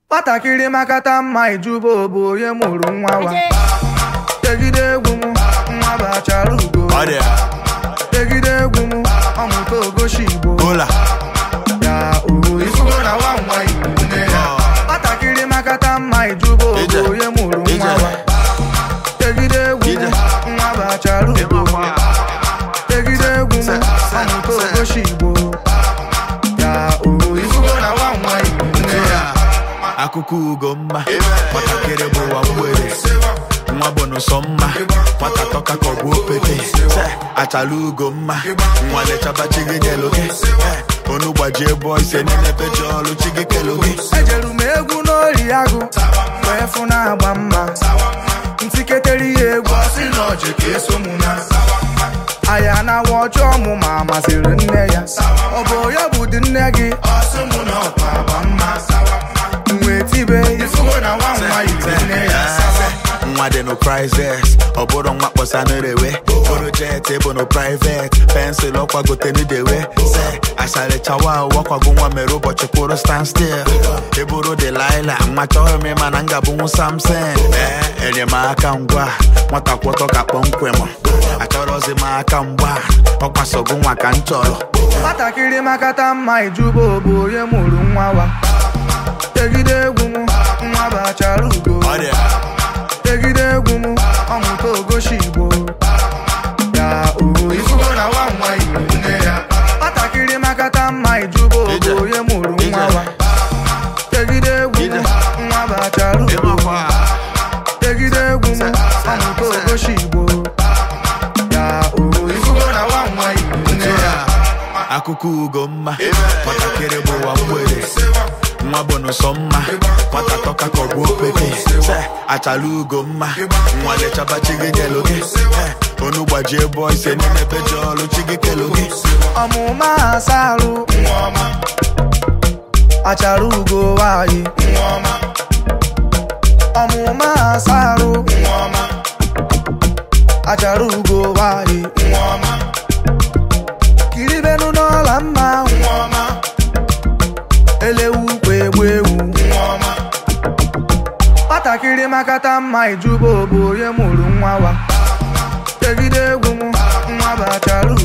nwatakịrị makata mma ijuba bụ onye mụrụ nwa wa tegide egwu m nwa bachara ugo Ọ dị ya. tegide egwu m ọmụta ogoshi igbo Ụla. ya ohu ifugo na nwa nwa igbo nne ya nwatakịrị makata mma ijuba Ije. bụ onye mụrụ nwa Ije. wa tegide egwu m Ije. nwa bachara ugo tegide egwu m ọmụta ogoshi igbo ya ohu ifugo na nwa nwa igbo nne ya akụkọ ugo mma nwatakịrị bụ ụwa mgbere nwa bụ n'ụsọ mma nwata tọka ka ọ bụ opete Se, achala ugo mma nwa lechaba chi gị nyelu gị Eh, onu gbajie bọ ise niile peji ọrụ chi gị kelu gị ejeru m egwu n'ori agụ wee fụ na-agba mma ntiketere ya egwu ọsị na ọjị ka eso mụ na aya na-awa ọjọọ mụ ma masịrị nne ya ọ bụ ya bụ dị nne gị ọsị mụ na ọkwa agba mma wee tibe ifugo na nwa nwa yiri nne ya nwa dị no prizes ọ bụrụ nwa kpọsa n'erewe bụrụ jet bụ no privet pensụl ọkwagote n'idewe se asalichawa wakwago nwa mere ụbọchị kwụrụ stand still eburu delila nwa chọrọ m ịma na ngabụnwu samson ee enyemaka ngwa nwata kwọtọ ka kpọmkwem achọrọzi m aka mgba ọkwasogo nwa ka m chọrọ nwatakịrị makata mma ijuba bụ onye mụrụ nwa wa tegide egwu m nwa bachara ugo Ọ dị ya. tegide egwu m ọmụta ogoshi igbo ya ohu ifugo na nwa nwa igbo nne ya nwatakịrị makata mma ijuba Ije. bụ onye mụrụ Ije. nwa wa tegide egwu m Ije. nwa bachara ugo Ịmakwa. tegide egwu m ọmụta ogoshi igbo ya ohu ifugo na nwa nwa igbo nne ya akụkọ ugo mma nwatakịrị bụ ụwa mgbere nwa bụ n'ụsọ mma nwata tọka ka ọ bụ opete Se, achala ugo mma nwa lechaba chi gị nyelu gị Eh, onu gbajie bọ ise n'ime peji ọrụ chi gị kelu gị ọmụma asarụ achara ugo nwanyị ọmụma asarụ achara ugo nwanyị kiribenu n'ọla mma elewu kwa egbu ewu nwatakịrị makata mma ijuba bụ onye mụrụ nwa wa tegide egwu m nwa bụ achara